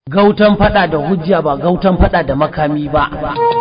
Gautan fada da hujja ba gautan fada da makami ba.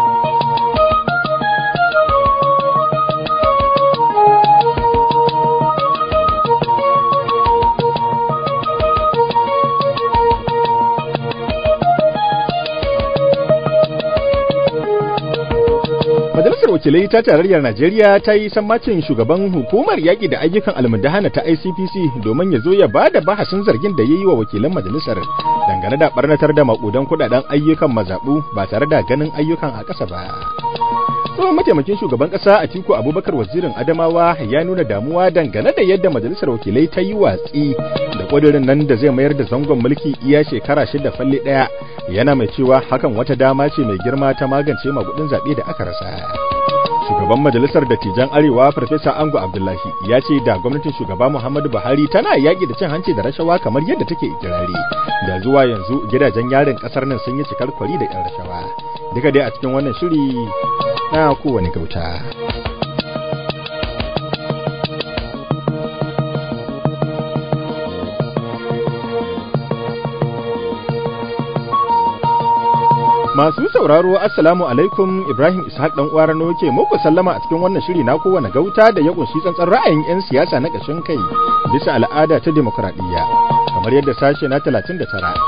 Majalisar Wakilai ta Tarayyar Najeriya ta yi sammacin shugaban hukumar yaƙi da ayyukan almundahana ta ICPC domin ya zo ya ba da bahasin zargin da ya yi wa wakilan majalisar dangane da barnatar da maƙudan kuɗaɗen ayyukan mazaɓu ba tare da ganin ayyukan a ƙasa ba. tsohon mataimakin shugaban ƙasa Atiku Abubakar wazirin Adamawa ya nuna damuwa dangane da yadda majalisar wakilai ta yi watsi da ƙudurin nan da zai mayar da zangon mulki iya shekara shida falle ɗaya yana mai cewa hakan wata dama ce mai girma ta magance magudin zaɓe da aka rasa. Shugaban majalisar dattijan Arewa Farfesa Ango Abdullahi ya ce da gwamnatin shugaba Muhammadu Buhari tana yaƙi da cin hanci da rashawa kamar yadda take ikirari. Da zuwa yanzu gidajen yarin ƙasar nan sun yi cikar kwari da 'yan rashawa. Duka dai a cikin wannan shiri na kowane gauta. Masu sauraro Assalamu alaikum Ibrahim Ishaq dan uwar Rano ke muku sallama a cikin wannan shiri na kowane gauta da ya kunshi tsantsan ra'ayin 'yan siyasa na ƙashin kai bisa al'ada ta demokradiyya kamar yadda sashe na 39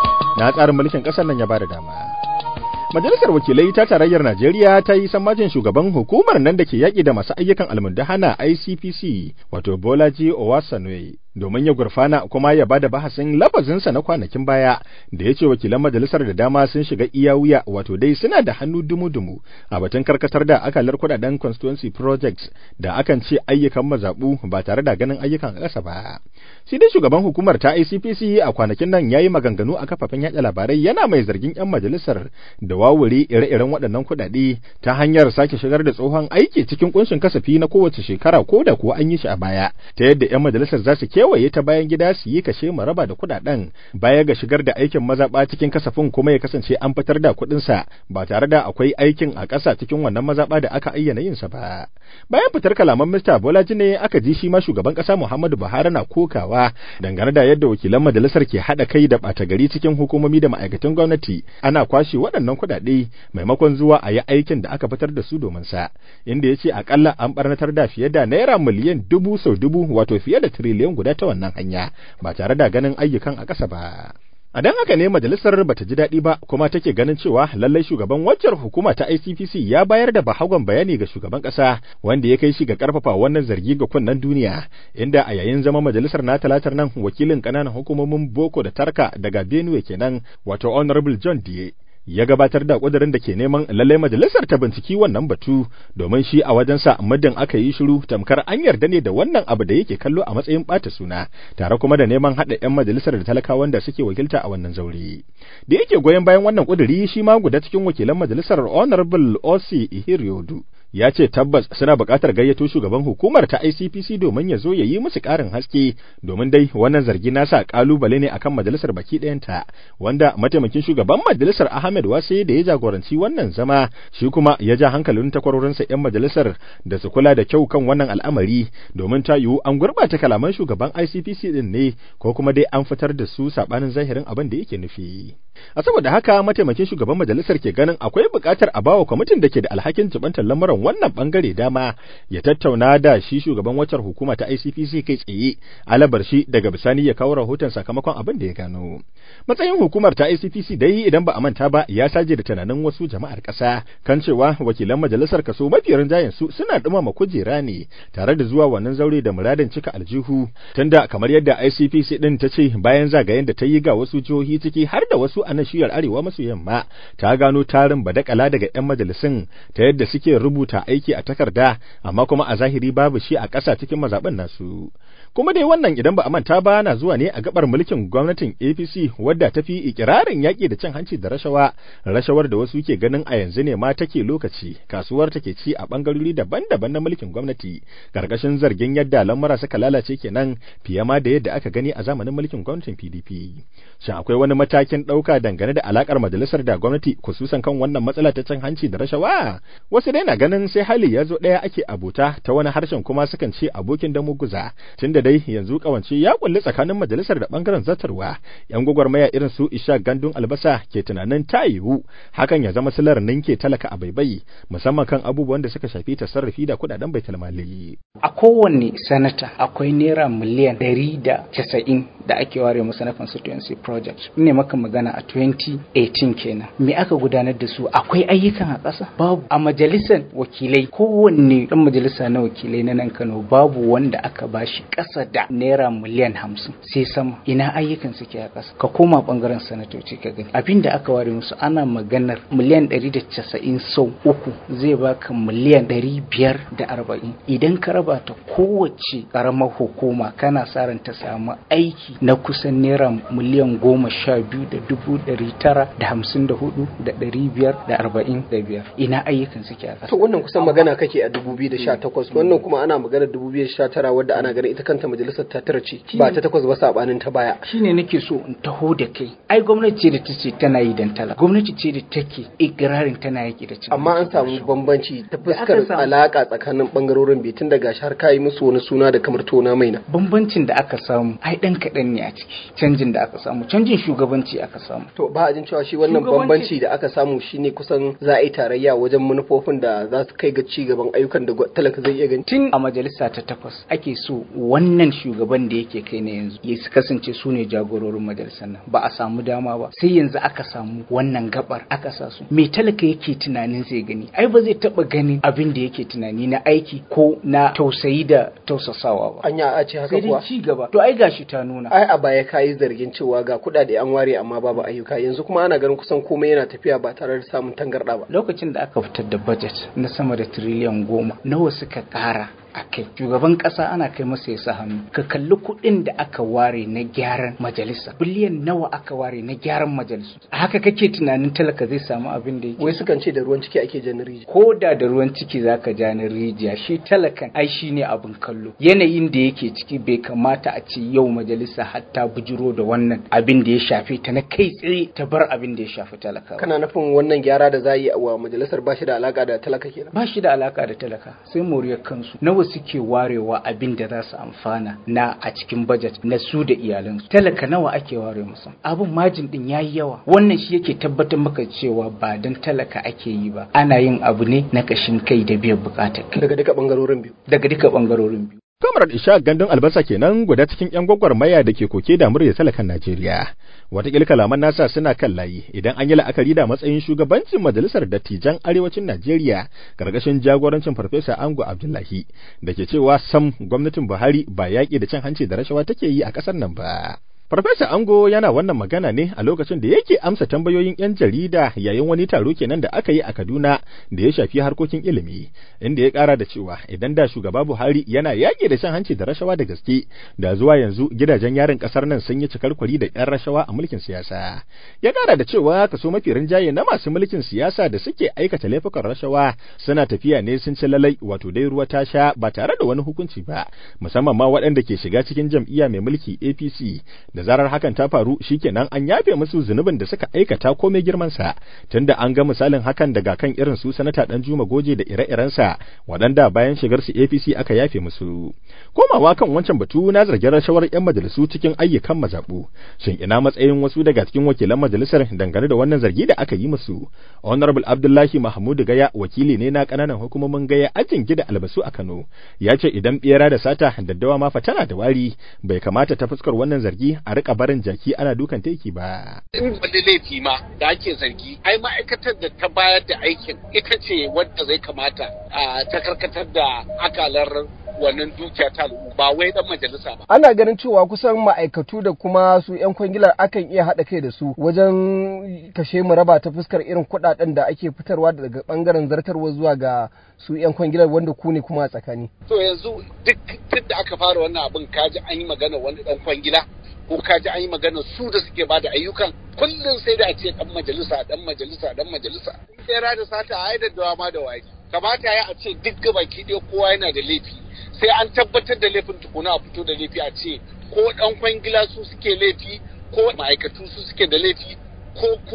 na tsarin mulkin ƙasar nan ya bada dama. Majalisar Wakilai ta Tarayyar Najeriya ta yi sammacin shugaban hukumar nan da ke yaƙi da masu ayyukan almundahana ICPC wato Bolaji Owasanwe domin ya gurfana kuma ya bada bahasin lafazinsa na kwanakin baya da ya ce wakilan majalisar da dama sun shiga iya wuya wato dai suna da hannu dumu-dumu a batun karkatar da akalar kudaden constituency projects da akan ce ayyukan mazaɓu ba tare da ganin ayyukan ƙasa ba. Shi dai shugaban hukumar ta ICPC a kwanakin nan ya yi maganganu a kafafen yaɗa labarai yana mai zargin 'yan majalisar da wawure ire-iren waɗannan kuɗaɗe ta hanyar sake shigar da tsohon aiki cikin kunshin kasafi na kowace shekara ko da kuwa an yi shi a baya ta yadda 'yan majalisar za su kewaye ta bayan gida su yi kashe mu raba da kuɗaɗen baya ga shigar da aikin mazaɓa cikin kasafin kuma ya kasance an fitar da kuɗinsa ba tare da akwai aikin a ƙasa cikin wannan mazaɓa da aka ayyana yinsa ba. Bayan fitar kalaman Mr. Bolaji ne aka ji shi ma shugaban ƙasa Muhammadu Buhari na kokawa dangane da yadda wakilan majalisar ke haɗa kai da ɓata gari cikin hukumomi da ma'aikatan gwamnati ana kwashe waɗannan kuɗaɗe maimakon zuwa a yi aikin da aka fitar da su domin sa inda ya ce akalla an ɓarnatar da fiye da naira miliyan dubu sau dubu wato fiye da tiriliyan guda ta wannan hanya ba tare da ganin ayyukan a ƙasa ba. A dan haka ne majalisar bata ji daɗi ba kuma take ganin cewa lallai shugaban waccar hukuma ta ICPC ya bayar da bahagon bayani ga shugaban ƙasa wanda ya kai shi ga ƙarfafa wannan zargi ga kunnen duniya inda a yayin zama majalisar na talatar nan wakilin ƙananan hukumomin Boko da Tarka daga Benue kenan wato Honorable John Die ya gabatar da ƙudurin da ke neman lallai majalisar ta binciki wannan batu domin shi a wajensa muddin aka yi shiru tamkar an yarda ne da wannan abu da yake kallo a matsayin ɓata suna tare kuma da neman haɗa 'yan majalisar da talakawan da suke wakilta a wannan zaure da yake goyon bayan wannan ƙuduri shi ma guda cikin wakilan majalisar honorable osi ihiriodu ya ce tabbas suna buƙatar gayyato shugaban hukumar ta ICPC domin ya zo ya yi musu ƙarin haske domin dai wannan zargi nasa ƙalubale ne akan majalisar baki ɗayanta wanda mataimakin shugaban majalisar Ahmed Wase da ya jagoranci wannan zama shi kuma ya ja hankalin takwarorinsa 'yan majalisar da su kula da kyau kan wannan al'amari domin ta yiwu an gurɓata kalaman shugaban ICPC din ne ko kuma dai an fitar da su saɓanin zahirin abin da yake nufi. A saboda haka mataimakin shugaban majalisar ke ganin akwai buƙatar a bawa kwamitin da ke da alhakin jibantar lamuran wannan bangare dama ya tattauna da shi shugaban waccar hukuma ta ICPC kai tsaye alabar shi daga bisani ya kawo rahoton sakamakon abin da ya gano. Matsayin hukumar ta ICPC dai idan ba a manta ba ya saje da tunanin wasu jama'ar ƙasa kan cewa wakilan majalisar kaso mafi rinjayen su suna dumama kujera ne tare da zuwa wannan zaure da muradin cika aljihu tunda kamar yadda ICPC din ta ce bayan zagayen da ta yi ga wasu jihohi ciki har da wasu a nashiyar arewa maso yamma ta gano tarin badakala daga 'yan majalisun ta yadda suke rubuta aiki a takarda amma kuma a zahiri babu shi a ƙasa cikin mazaɓen nasu kuma dai wannan idan ba a manta ba na zuwa ne a gabar mulkin gwamnatin APC wadda ta fi ikirarin yaƙi da cin hanci da rashawa rashawar da wasu ke ganin a yanzu ne ma take lokaci kasuwar take ci a bangarori daban-daban na mulkin gwamnati karkashin zargin yadda lamura suka lalace kenan fiye ma da yadda aka gani a zamanin mulkin gwamnatin PDP shin akwai wani matakin ɗauka dangane da alakar majalisar da gwamnati kususan kan wannan matsala ta cin hanci da rashawa wasu dai na ganin sai hali ya zo ɗaya ake abuta ta wani harshen kuma sukan ce abokin da muguza tunda da dai yanzu kawance ya kulli tsakanin majalisar da bangaren zartarwa yan gwagwarmaya irin su Isha Gandun Albasa ke tunanin ta yiwu hakan ya zama silar ninke talaka a baibai musamman kan abubuwan da suka shafi tasarrufi da kudaden baitul mali a kowanne sanata akwai naira miliyan ɗari da casa'in da ake ware masa na constituency project ne maka magana a 2018 kenan me aka gudanar da su akwai ayyukan a ƙasa babu a majalisar wakilai kowanne ɗan majalisa na wakilai na nan Kano babu wanda aka bashi ƙasa da naira miliyan hamsin sai sama ina ayyukan suke a ƙasa ka koma ɓangaren sanatoci ka gani abin da aka ware musu ana maganar miliyan ɗari da casa'in sau uku zai baka miliyan ɗari biyar da arba'in idan ka raba ta kowace ƙaramar hukuma kana sa ran ta samu aiki na kusan naira miliyan goma sha biyu da dubu ɗari tara da hamsin da hudu da ɗari biyar da arba'in da biyar ina ayyukan suke a ƙasa. to wannan kusan magana kake a dubu biyu da sha takwas wannan kuma ana magana dubu biyu da sha tara wadda ana ganin ita kanta majalisar ta tara ce ba ta takwas ba sabanin ta baya. shine nake so in taho da kai ai gwamnati ce da ta ce tana yi dan tala gwamnati ce da take ikirarin tana yaki da cin amma an samu bambanci ta fuskar alaka tsakanin bangarorin biyu tun daga har kayi musu wani suna da kamar tona maina. bambancin da aka samu ai dan kaɗan ne a ciki canjin da aka samu canjin shugabanci aka samu to ba a jin cewa shi wannan bambanci da aka samu shine kusan za a yi tarayya wajen manufofin da za su kai ga ci gaban ayyukan da talaka zai iya gani tun a majalisa ta takwas ake so wannan shugaban da yake kai na yanzu ya kasance su ne jagororin majalisar nan ba a samu dama ba sai yanzu aka samu wannan gabar aka sa su me talaka yake tunanin zai gani ai ba zai taba ganin abin da yake tunani na aiki ko na tausayi da tausasawa ba anya a ce haka kuwa ci gaba to ai gashi ta nuna ai a baya kayi zargin cewa ga kuɗaɗe an ware amma babu ayyuka yanzu kuma ana ganin kusan komai yana tafiya ba tare da samun tangarɗa ba lokacin da aka fitar da budget na sama da tiriliyan goma nawa suka ƙara a kai shugaban kasa ana kai masa ya sa hannu ka kalli kuɗin da aka ware na gyaran majalisa biliyan nawa aka ware na gyaran majalisu a haka kake tunanin talaka zai samu abin da yake wai sukan ce da ruwan ciki ake jan rijiya ko da da ruwan ciki zaka ja na rijiya shi talakan ai shine abin kallo yanayin da yake ciki bai kamata a ce yau majalisa hatta bujiro da wannan abin da ya shafe ta na kai tsaye ta bar abin da ya shafi talaka kana nufin wannan gyara da za yi wa majalisar ba shi da alaka da talaka kenan ba shi da alaka da talaka sai moriyar kansu nawa suke warewa abin da za su amfana na a cikin budget na su da iyalansu talaka nawa ake ware musu abin majin din yayi yawa wannan shi yake tabbatar maka cewa ba dan talaka ake yi ba ana yin abu ne na kashin kai da biyan bukatar kai daga duka bangarorin biyu daga duka bangarorin biyu Kamar Isha gandun albasa kenan guda cikin 'yan gwagwarmaya da ke koke da murya talakan Najeriya. Wataƙila kalaman nasa suna kan layi idan an yi la'akari da matsayin shugabancin majalisar dattijan arewacin Najeriya gargashin jagorancin Farfesa Ango Abdullahi da ke cewa sam gwamnatin Buhari ba yaƙi da cin hanci da rashawa take yi a ƙasar nan ba. Farfesa Ango yana wannan magana ne a lokacin da yake amsa tambayoyin 'yan jarida yayin wani taro kenan da aka yi a Kaduna da ya shafi harkokin ilimi, inda ya ƙara da cewa idan da shugaba Buhari yana yaƙi da shan hanci da rashawa da gaske, da zuwa yanzu gidajen yarin ƙasar nan sun yi cikar kwari da 'yan rashawa a mulkin siyasa. Ya ƙara da cewa kaso mafi rinjaye na masu mulkin siyasa da suke aikata laifukan rashawa suna tafiya ne sun ci lalai wato dai ruwa ta sha ba tare da wani hukunci ba, musamman ma waɗanda ke shiga cikin jam'iyya mai mulki APC da zarar hakan ta faru shikenan an yafe musu zunubin da suka aikata komai girman sa tunda an ga misalin hakan daga kan irin su sanata dan Juma Goje da ire-iren sa waɗanda bayan shigar su APC aka yafe musu komawa kan wancan batu na zargin rashawar yan majalisu cikin ayyukan mazabu shin ina matsayin wasu daga cikin wakilan majalisar dangane da wannan zargi da aka yi musu honorable Abdullahi Mahmud Gaya wakili ne na kananan hukumomin Gaya ajin gida albasu a Kano ya ce idan bera da sata daddawa ma fa tana da wari bai kamata ta fuskar wannan zargi a rika barin jaki ana dukan teki ba. In wani laifi ma da ake zargi, ai ma'aikatar da ta bayar da aikin ita ce wadda zai kamata a ta karkatar da akalar wannan dukiya ta al'umma ba wai dan majalisa ba. Ana ganin cewa kusan ma'aikatu da kuma su 'yan kwangilar akan iya haɗa kai da su wajen kashe mu raba ta fuskar irin kuɗaɗen da ake fitarwa daga ɓangaren zartarwa zuwa ga su 'yan kwangilar wanda ku ne kuma a tsakani. To yanzu duk tun da aka fara wannan abin kaji an yi magana wani ɗan kwangila ko ka ji an yi magana su da suke ba da ayyukan kullum sai da a ce dan majalisa dan majalisa dan majalisa tsera da sata a da ma da wari kamata ya a ce duk gabaki ɗaya kowa yana da laifi sai an tabbatar da laifin tukuna a fito da laifi a ce ko dan kwangila su suke laifi ko ma'aikatu su suke da laifi ko kuma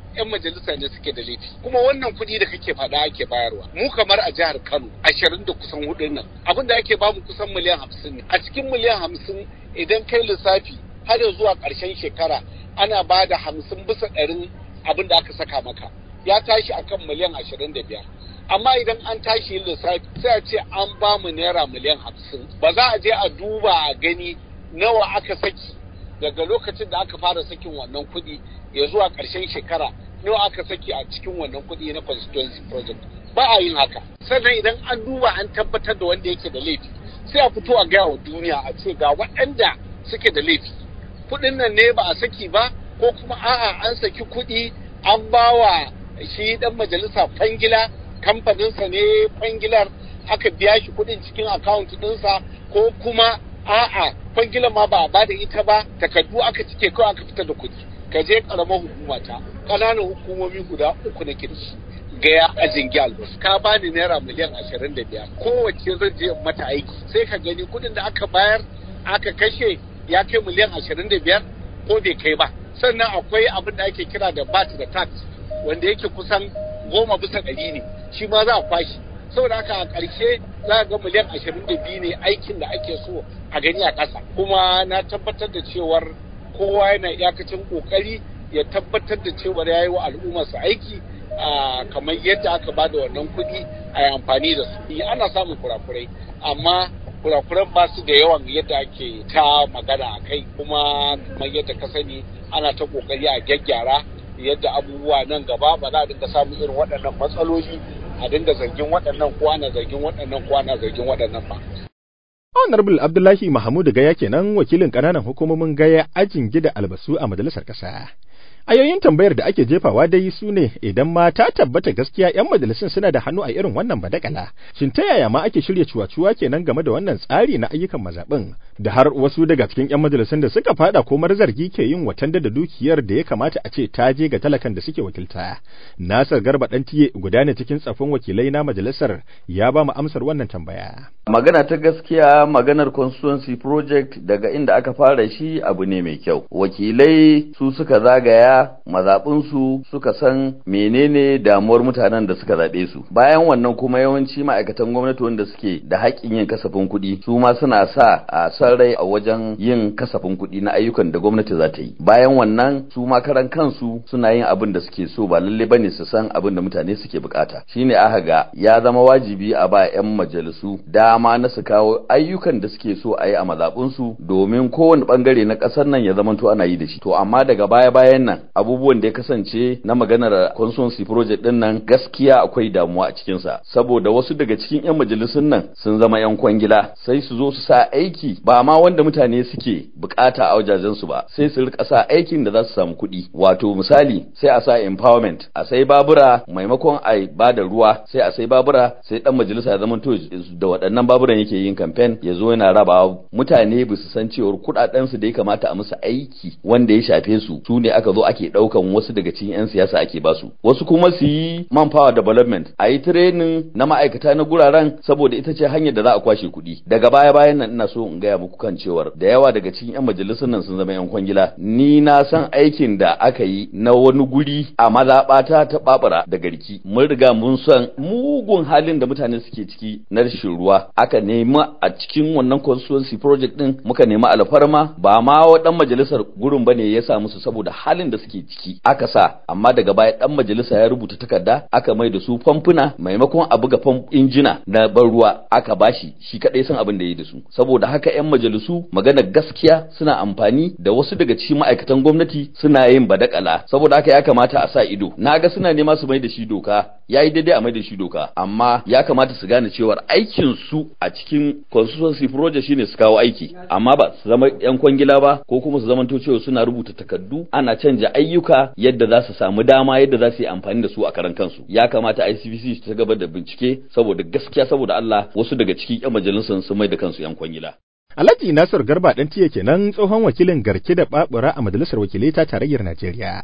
'yan majalisa ne suke da laifi kuma wannan kuɗi da kake faɗa ake bayarwa mu kamar a jihar Kano ashirin da kusan hudun nan abin da ake bamu kusan miliyan hamsin ne a cikin miliyan hamsin idan kai lissafi har zuwa ƙarshen shekara ana ba da hamsin bisa ɗarin abin da aka saka maka ya tashi akan miliyan ashirin da biyar amma idan an tashi yin lissafi sai a ce an ba mu naira miliyan hamsin ba za a je a duba a gani nawa aka saki daga lokacin da aka fara sakin wannan kuɗi ya zuwa ƙarshen shekara nawa aka saki a cikin wannan kuɗi na constituency project ba a yin haka sannan idan an duba an tabbatar da wanda yake da laifi sai a fito a gaya wa duniya a ce ga waɗanda suke da laifi kuɗin nan ne ba a saki ba ko kuma a'a an saki kuɗi an ba wa shi ɗan majalisa fangila kamfaninsa ne kwangilar aka biya shi kuɗin cikin akawunt ɗinsa ko kuma a'a kwangilar ma ba a bada ita ba takardu aka cike kawai aka fitar da kuɗi ka je ƙaramar hukuma ta ƙananan hukumomi guda uku na kirshi gaya a jingi albus ka bani naira miliyan ashirin da biyar kowace zan je mata aiki sai ka gani kuɗin da aka bayar aka kashe ya kai miliyan ashirin da biyar ko bai kai ba sannan akwai abin da ake kira da bat da tax wanda yake kusan goma bisa ɗari ne shi ma za a kwashi saboda haka a ƙarshe za a ga miliyan ashirin da biyu ne aikin da ake so a gani a ƙasa kuma na tabbatar da cewar kowa yana iyakacin ƙoƙari ya tabbatar da cewar ya yi wa al'ummarsa aiki kamar yadda aka ba da wannan kuɗi a yi amfani da su ana samun kurakurai amma kurakuran ba su da yawan yadda ake ta magana a kai kuma kamar yadda ka sani ana ta ƙoƙari a gyaggyara yadda abubuwa nan gaba ba za a dinga samun irin waɗannan matsaloli a dinga zargin waɗannan ko ana zargin waɗannan ko ana zargin waɗannan ba. Honorable Abdullahi Mahamudu Gaya kenan wakilin ƙananan hukumomin Gaya ajin gida albasu a majalisar ƙasa. Ayoyin tambayar da ake jefawa dai su ne idan ma ta tabbata gaskiya 'yan majalisun suna da hannu a irin wannan badakala. Shin ta yaya ma ake shirya cuwa-cuwa kenan game da wannan tsari na ayyukan mazaɓin da har wasu daga cikin 'yan majalisun da suka fada komar zargi ke yin watanda da dukiyar da ya kamata a ce ta je ga talakan da suke wakilta. Nasir Garba ɗan tiye guda ne cikin tsafin wakilai na majalisar ya ba mu amsar wannan tambaya. Magana ta gaskiya maganar constituency project daga inda aka fara shi abu ne mai kyau. Wakilai su suka zagaya mazaɓinsu suka san menene damuwar mutanen da suka zaɓe su bayan wannan kuma yawanci ma'aikatan gwamnati wanda suke da haƙƙin yin kasafin kuɗi su ma suna sa a san rai a wajen yin kasafin kuɗi na ayyukan da gwamnati za ta yi bayan wannan su ma karan kansu suna yin abin da suke so ba lalle bane su san abin da mutane suke bukata shine aka ga ya zama wajibi a ba 'yan majalisu dama na su kawo ayyukan da suke so a yi a mazaɓinsu domin kowane bangare na ƙasar nan ya zamanto ana yi da shi to amma daga baya bayan nan abubuwan da ya kasance na maganar constituency project din nan gaskiya akwai damuwa a cikinsa saboda wasu daga cikin 'yan majalisun nan sun zama 'yan kwangila sai su zo su sa aiki ba ma wanda mutane suke bukata a wajajen su ba sai su rika sa aikin da za su samu kuɗi wato misali sai a sa empowerment a sai babura maimakon a ba da ruwa sai a sai babura sai dan majalisa ya zama to da waɗannan baburan yake yin campaign ya zo yana rabawa mutane ba su san cewar kuɗaɗen su da ya kamata a musu aiki wanda ya shafe su su ne aka zo ake ɗaukan wasu daga cikin 'yan siyasa ake basu wasu kuma su yi manpower development a yi training na ma'aikata na guraren saboda ita ce hanyar da za a kwashe kuɗi daga baya bayan nan ina so in gaya muku kan cewar da yawa daga cikin 'yan majalisar nan sun zama 'yan kwangila ni na san aikin da aka yi na wani guri a mazaɓata ta babura da garki mun riga mun san mugun halin da mutane suke ciki na rashin ruwa aka nemi a cikin wannan constituency project din muka nemi alfarma ba ma dan majalisar gurin bane ya sa musu saboda halin da suke ciki aka sa amma daga baya dan majalisa ya rubuta takarda aka mai da su famfuna maimakon a buga fam injina na ban ruwa aka bashi shi kadai san abin da yi da su saboda haka yan majalisu magana gaskiya suna amfani da wasu daga cikin ma'aikatan gwamnati suna yin badakala saboda haka ya kamata a sa ido naga suna nema su mai da shi doka yayi daidai a mai da shi doka amma ya kamata su gane cewar aikin su a cikin constituency project shine su kawo aiki amma ba su zama yan kwangila ba ko kuma su zamanto cewa suna rubuta takardu ana canja ayyuka yadda za su samu dama yadda za su yi amfani da su a karan kansu ya kamata ICPC ta gaba da bincike saboda gaskiya saboda Allah wasu daga cikin yan majalisun sun mai da kansu yan kwangila Alhaji Nasir Garba dan tiye kenan tsohon wakilin garke da babura a majalisar wakilai ta tarayyar Najeriya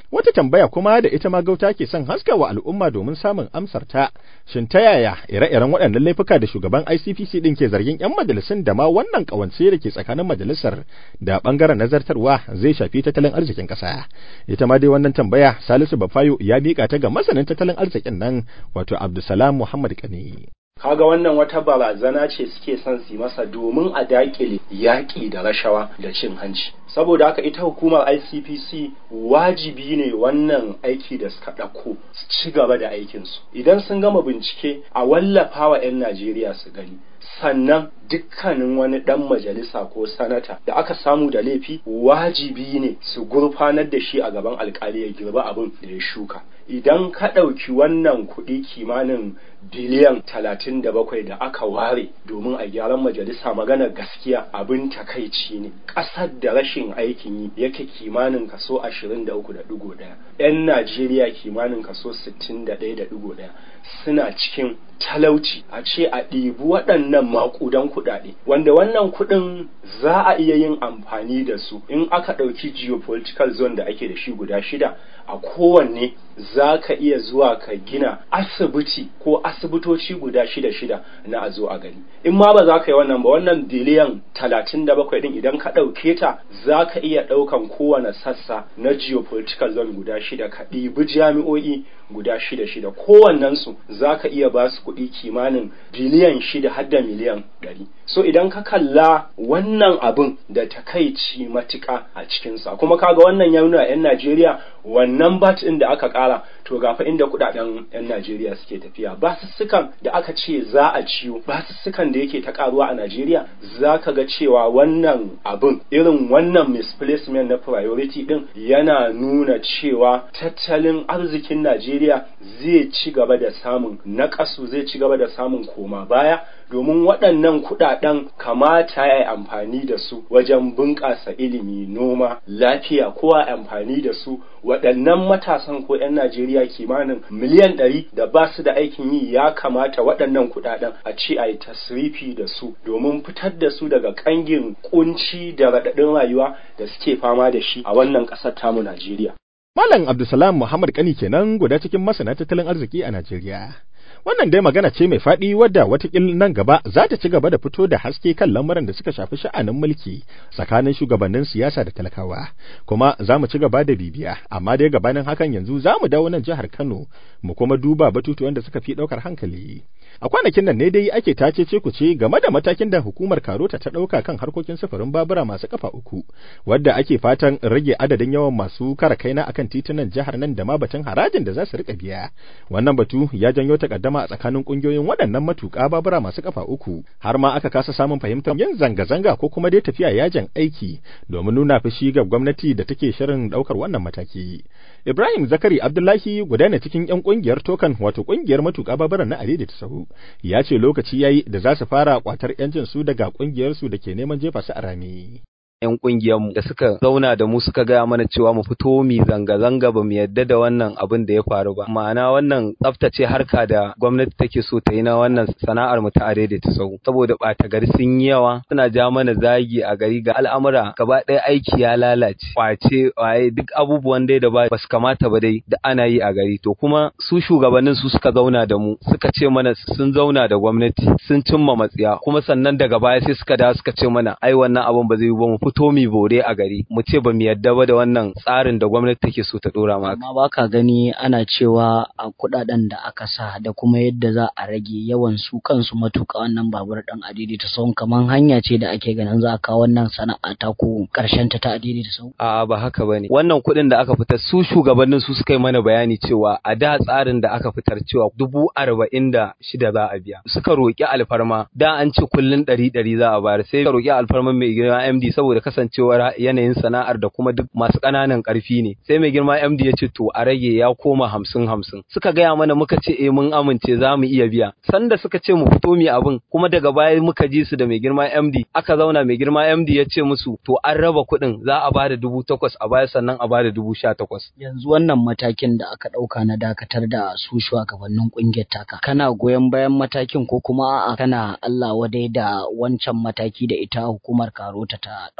Wata tambaya kuma da ita ma gauta ke son haska wa al'umma domin samun amsar ta, shin ta yaya ire-iren waɗannan laifuka da shugaban ICPC ɗin ke zargin 'yan majalisun da ma wannan ƙawance da ke tsakanin majalisar da ɓangaren nazartarwa zai shafi tattalin arzikin ƙasa. Ita ma dai wannan tambaya Salisu Bafayo ya miƙa ta ga masanin tattalin arzikin nan wato Abdulsalam Muhammad Kani. kaga wannan wata barazana ce suke son su masa domin a dakile yaƙi da rashawa da cin hanci saboda haka ita hukumar ICPC wajibi ne wannan aiki da suka ɗauko su ci gaba da aikinsu idan sun gama bincike a wallafa wa 'yan Najeriya su gani sannan dukkanin wani ɗan majalisa ko sanata da aka samu da laifi wajibi ne su gurfanar da shi a gaban alkali ya girba abin da ya shuka idan ka ɗauki wannan kuɗi kimanin biliyan talatin da bakwai da aka ware domin a gyaran majalisa magana gaskiya abin takaici ne ƙasar da rashin aikin yi yake kimanin kaso ashirin da uku da ɗigo ɗaya 'yan najeriya kimanin kaso sittin da ɗaya da ɗigo ɗaya suna cikin talauci a ce a ɗibi waɗannan maƙudan kuɗaɗe wanda wannan kuɗin za a iya yin amfani da su in aka ɗauki geopolitical zone da ake da shi guda shida a kowanne za ka iya zuwa ka gina asibiti ko asibitoci guda shida shida na a zo a gani in ma ba za ka yi wannan ba wannan biliyan talatin da bakwai din idan ka ɗauke ta za ka iya ɗaukan kowane sassa na geopolitical zone guda shida ka ɗibi jami'o'i guda shida shida kowannensu za ka iya ba su kuɗi kimanin biliyan shida har da miliyan ɗari so idan ka kalla wannan abin da takaici matuƙa a cikinsa kuma kaga wannan ya nuna 'yan najeriya wannan bat ɗin da aka ƙara to gafa inda kuɗaɗen 'yan najeriya suke tafiya basussukan da aka ce za a ciyo basussukan da yake ta ƙaruwa a najeriya za ka ga cewa wannan abin irin wannan misplacement na priority ɗin yana nuna cewa tattalin arzikin najeriya zai ci gaba da samun naƙasu zai ci gaba da samun koma baya domin waɗannan kuɗaɗen kamata ya yi amfani da su wajen bunƙasa ilimi noma lafiya ko a amfani da su waɗannan matasan ko 'yan Najeriya kimanin miliyan ɗari da ba su da aikin yi ya kamata waɗannan kuɗaɗen a ce a yi tasrifi da su domin fitar da su daga ƙangin ƙunci da raɗaɗin rayuwa da suke fama da shi a wannan ƙasar tamu Najeriya. Malam Abdulsalam Muhammad Kani kenan guda cikin masana tattalin arziki a Najeriya. Wannan dai magana ce mai faɗi wadda watakil nan gaba za ta ci gaba da fito da haske kan lamuran da suka shafi sha'anin mulki tsakanin shugabannin siyasa da talakawa. Kuma za mu ci gaba da bibiya, amma dai gabanin hakan yanzu za mu dawo nan jihar Kano mu kuma duba batutuwan da suka fi ɗaukar hankali. A kwanakin nan ne dai ake tace ce ku ce game da matakin da hukumar Karota ta ɗauka kan harkokin sufurin babura masu kafa uku, wadda ake fatan rage adadin yawan masu kara kaina akan titunan jihar nan da ma batun harajin da za su rika biya. Wannan batu ya janyo takaddama a tsakanin kungiyoyin waɗannan matuƙa babura masu kafa uku, har ma aka kasa samun fahimtar yin zanga-zanga ko kuma dai tafiya yajin aiki domin nuna fushi ga gwamnati da take shirin ɗaukar wannan mataki. Ibrahim Zakari Abdullahi guda ne cikin 'yan ƙungiyar Tokan wato ƙungiyar matuƙa baburan na Alidi ta Sahu. ya ce lokaci ya yi da za su fara kwatar 'yancin su daga ƙungiyarsu da ke neman jefa su a rami. 'yan mu da suka zauna da mu suka gaya mana cewa mu fito mu zanga-zanga ba mu yadda da wannan abin da ya faru ba ma'ana wannan tsaftace harka da gwamnati take so ta yi na wannan sana'ar mu ta ta sau saboda ɓata gari sun yi yawa suna ja mana zagi a gari ga al'amura gaba ɗaya aiki ya lalace kwace waye duk abubuwan dai da ba su kamata ba dai da ana yi a gari to kuma su shugabannin su suka zauna da mu suka ce mana sun zauna da gwamnati sun cimma matsiya kuma sannan daga baya sai suka dawo suka ce mana ai wannan abin ba zai yi ba mu fito mi bore a gari mu ce ba mu yadda ba da wannan tsarin da gwamnati take so ta dora maka amma baka gani ana cewa a kudaden da aka sa da kuma yadda za a rage yawan su kansu matuka wannan babur dan adidi ta sau kaman hanya ce da ake ganin za a kawo wannan sana'a ta ko karshen ta ta adidi ta sau a'a ba haka bane wannan kuɗin da aka fitar su shugabannin su suka yi mana bayani cewa a da tsarin da aka fitar cewa dubu arba'in da shida za a biya suka roƙi alfarma da an ce kullun ɗari ɗari za a bayar sai ka roƙi alfarman mai girma MD saboda kasancewar yanayin sana'ar da kuma duk masu ƙananan ƙarfi ne sai mai girma MD ya ce to a rage ya koma hamsin hamsin suka gaya mana muka ce eh mun amince za mu iya biya sanda suka ce mu fito mu abin kuma daga baya muka ji su da mai girma MD aka zauna mai girma MD ya ce musu to an raba kuɗin za a bada dubu takwas a baya sannan a bada dubu sha takwas. yanzu wannan matakin da aka ɗauka na dakatar da su shugabannin ƙungiyar taka kana goyon bayan matakin ko kuma a'a kana Allah wadai da wancan mataki da ita hukumar karota ta ɗauka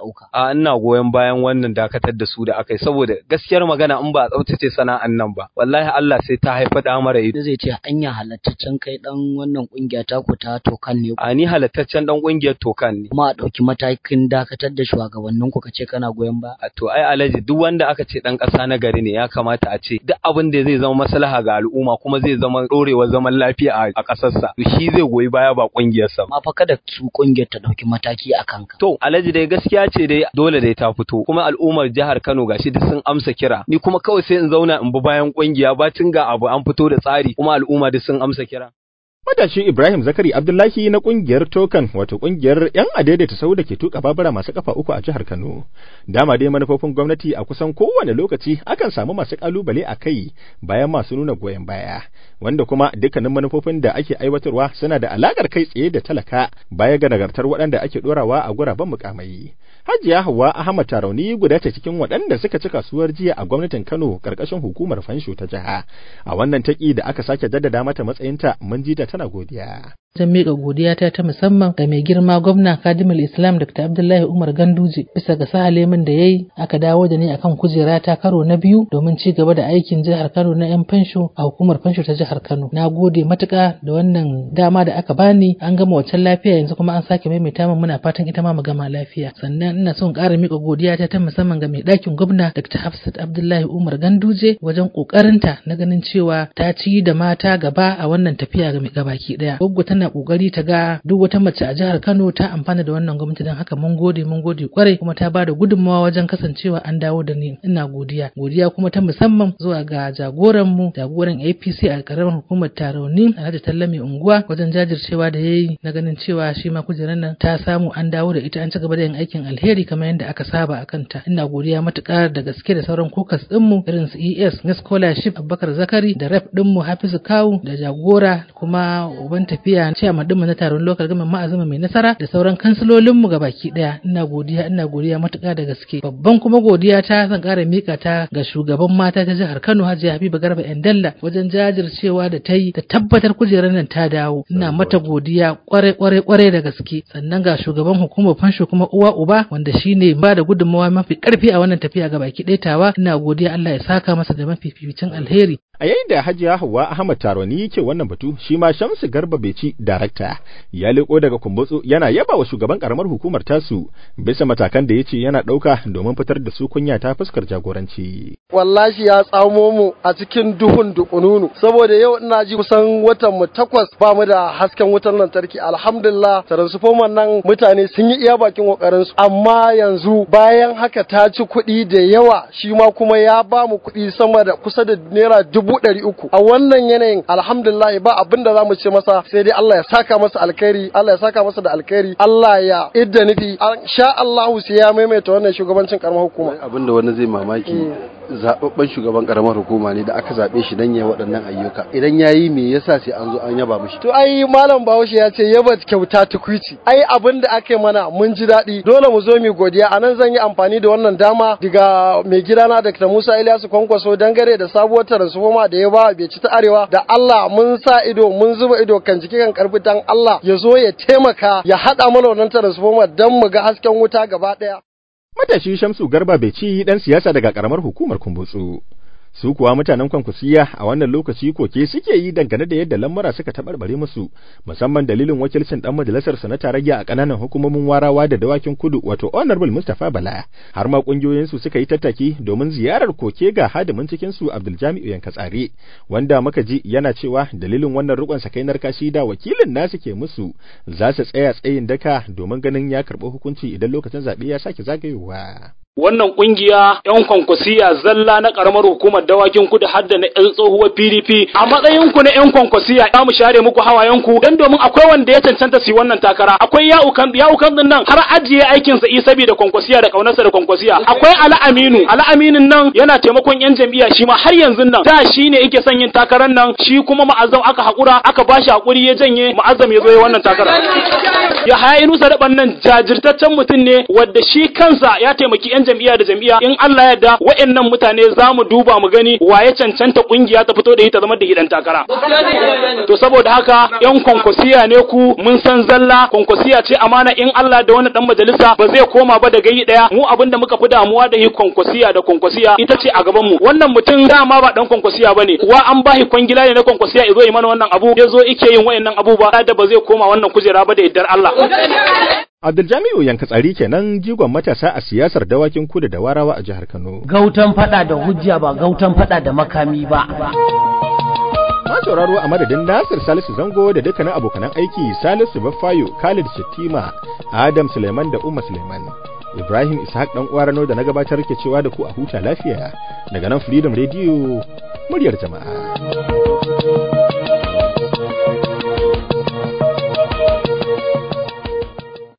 ɗauka. a ina goyon bayan wannan dakatar da su da aka yi saboda gaskiyar magana in ba a tsaftace sana'an nan ba wallahi Allah sai ta haifa da mara ido Da zai ce anya halattaccen kai dan wannan kungiya ta ku ta tokan ne a ni halattaccen dan kungiyar tokan ne kuma a ɗauki matakin dakatar da shugabannin ku kace kana goyon ba. a to ai alaji duk wanda aka ce dan ƙasa na gari ne ya kamata a ce duk abin da zai zama maslaha ga al'umma kuma zai zama ɗorewar zaman lafiya a a ƙasarsa to shi zai goyi baya ba kungiyarsa ba Ma fa kada su kungiyar ta ɗauki mataki a kanka. To, Alhaji dai gaskiya ce dai dole dai ta fito, kuma al'ummar jihar Kano gashi duk sun amsa kira. Ni kuma kawai sai in zauna in bi bayan kungiya bacin ga abu an fito da tsari, kuma al'umma duk sun amsa kira. Matashi Ibrahim Zakari Abdullahi na kungiyar Tokan wato kungiyar 'yan adaidaita sau da ke tuka babura masu kafa uku a jihar Kano. Dama dai manufofin gwamnati a kusan kowane lokaci akan samu masu kalubale a kai bayan masu nuna goyon baya, wanda kuma dukkanin manufofin da ake aiwatarwa suna da alakar kai tsaye da talaka baya ga nagartar waɗanda ake ɗorawa a guraben mukamai. Hajiya Hauwa Ahmad Tarauni guda ce cikin waɗanda suka ci kasuwar jiya a gwamnatin Kano ƙarƙashin hukumar fansho ta jiha. A wannan taƙi da aka sake jaddada mata matsayinta mun ji ta tana godiya. Zan miƙa godiyata ta musamman ga mai girma gwamna Kadimul Islam Dr. Abdullahi Umar Ganduje bisa ga sahale min da yayi aka dawo da ni akan kujera ta karo na biyu domin ci gaba da aikin jihar Kano na 'yan fansho a hukumar fansho ta jihar Kano. Na gode matuƙa da wannan dama da aka bani an gama wancan lafiya yanzu kuma an sake maimaita min muna fatan ita ma mu gama lafiya. Sannan ina son ƙara miƙa godiyata ta musamman ga mai ɗakin gwamna Dr. Hafsat Abdullahi Umar Ganduje wajen ƙoƙarinta na ganin cewa ta ci da mata gaba a wannan tafiya ga mai gabaki ɗaya. Goggo tana kokari ta ga duk wata mace a jihar Kano ta amfana da wannan gwamnati don haka mun gode mun gode kwarai kuma ta bada gudunmawa wajen kasancewa an dawo da ni ina godiya godiya kuma ta musamman zuwa ga jagoran mu jagoran APC a karamar hukumar Tarauni Alhaji Tallami Unguwa wajen jajircewa da yayi na ganin cewa shi ma kujerar nan ta samu an dawo da ita an ci gaba da yin aikin alheri kamar yadda aka saba a kanta ina godiya matuƙa da gaske da sauran kokas ɗinmu irin su ES na scholarship Abubakar Zakari da rep ɗinmu Hafizu Kawu da jagora kuma uban tafiya chairman ɗinmu na taron local government ma'azama mai nasara da sauran kansilolinmu ga baki ɗaya ina godiya ina godiya matuƙa da gaske babban kuma godiya ta zan ƙara mika ta ga shugaban mata ta jihar Kano Hajiya Habiba Garba Endalla wajen jajircewa da ta yi ta tabbatar kujerar nan ta dawo ina mata godiya kwarai kwarai kwarai da gaske sannan ga shugaban hukumar fansho kuma uwa uba wanda shine ba da gudunmawa mafi karfi a wannan tafiya ga baki ɗaya tawa ina godiya Allah ya saka masa da mafificin alheri A yayin da Hajiya Hauwa Ahmad Taroni yake wannan batu, shi ma Shamsu Garba Beci darakta ya leko daga Kumbutsu yana yaba wa shugaban karamar hukumar tasu bisa matakan da yace yana ɗauka domin fitar da su kunya ta fuskar jagoranci. wallahi ya tsamo mu a cikin duhun dukununu saboda yau ina ji kusan watan mu takwas ba mu da hasken wutar lantarki alhamdulillah transformer nan mutane sun yi iya bakin kokarin su amma yanzu bayan haka ta ci kuɗi da yawa shi ma kuma ya ba mu kuɗi sama da kusa da naira dubu ɗari uku a wannan yanayin alhamdulillah ba abin da za mu ce masa sai dai Allah ya saka masa alkhairi Allah ya saka masa da alkhairi Allah ya idda nufi sha Allahu sai ya maimaita wannan shugabancin karamar hukuma abin da wani zai mamaki zababben shugaban karamar hukuma ne da aka zabe shi dan ya waɗannan ayyuka idan yayi me yasa sai an zo an yaba mishi To ai malam Bahaushe ya ce yaba kyauta tukwici. Ai abin da aka yi mana mun ji daɗi. Dole mu zo mu godiya. A nan zan yi amfani da wannan dama daga mai gidana Dr. Musa Ilyasu Kwankwaso dangare da sabuwar transformer da ya ba bai ci ta arewa da Allah mun sa ido mun zuba ido kan jiki kan karfi dan Allah ya zo ya taimaka ya haɗa mana wannan transformer don mu ga hasken wuta gaba ɗaya. Matashi Shamsu Garba Beci dan siyasa daga karamar hukumar Kumbutsu. su kuwa mutanen kwankwasiya a wannan lokaci koke suke yi dangane da yadda lamura suka taɓarɓare musu musamman dalilin wakilcin dan majalisar sa na tarayya a ƙananan hukumomin warawa da dawakin kudu wato honorable Mustapha Bala har ma kungiyoyin su suka yi tattaki domin ziyarar koke ga hadimin cikin su Abdul Jami'u Yankatsare wanda muka ji yana cewa dalilin wannan rukun sakainar kashi da wakilin nasu ke musu za su tsaya tsayin daka domin ganin ya karɓi hukunci idan lokacin zaɓe ya sake zagayowa. wannan kungiya yan kwankwasiya zalla na karamar hukumar dawakin kudu hadda na yan tsohuwar PDP a matsayin ku na yan kwankwasiya za mu share muku hawayen ku dan domin akwai wanda ya cancanta su wannan takara akwai ya'ukan ya'ukan din nan har ajiye aikin sa isa da kwankwasiya da kaunarsa da kwankwasiya akwai ala aminu ala aminin nan yana taimakon yan jam'iyya shi ma har yanzu nan da shi ne yake son yin takarar nan shi kuma ma'azzam aka hakura aka bashi hakuri ya janye ma'azzam ya zo ya wannan takara ya haya inusa daban nan jajirtaccen mutum ne wadda shi kansa ya taimaki yan jam'iyya da jam'iyya in Allah ya yarda wayannan mutane za mu duba mu gani waye cancanta kungiya ta fito da ita zama da hidan takara to saboda haka yan kwankwasiya ne ku mun san zalla kwankwasiya ce amana in Allah da wani dan majalisa ba zai koma ba daga yi daya mu abinda muka fi damuwa da yi kwankwasiya da kwankwasiya ita ce a gaban mu wannan mutum dama ba dan kwankwasiya bane kuwa an bahi kwangila ne na kwankwasiya yazo yi mana wannan abu yazo ike yin wayannan abubuwa da ba zai koma wannan kujera ba da yaddar Allah Abdul Yanka tsari kenan jigon matasa a siyasar dawakin kudu da warawa a jihar Kano. Gautan fada da hujja ba gautan fada da makami ba. Ma sauraro a madadin Nasir Salisu Zango da dukkanin abokanan aiki Salisu Baffayo, Khalid Shattima, Adam Suleiman da Umma Suleiman. Ibrahim Ishaq dan uwarano da na gabatar ke cewa da ku a huta lafiya daga nan Freedom Radio muryar jama'a.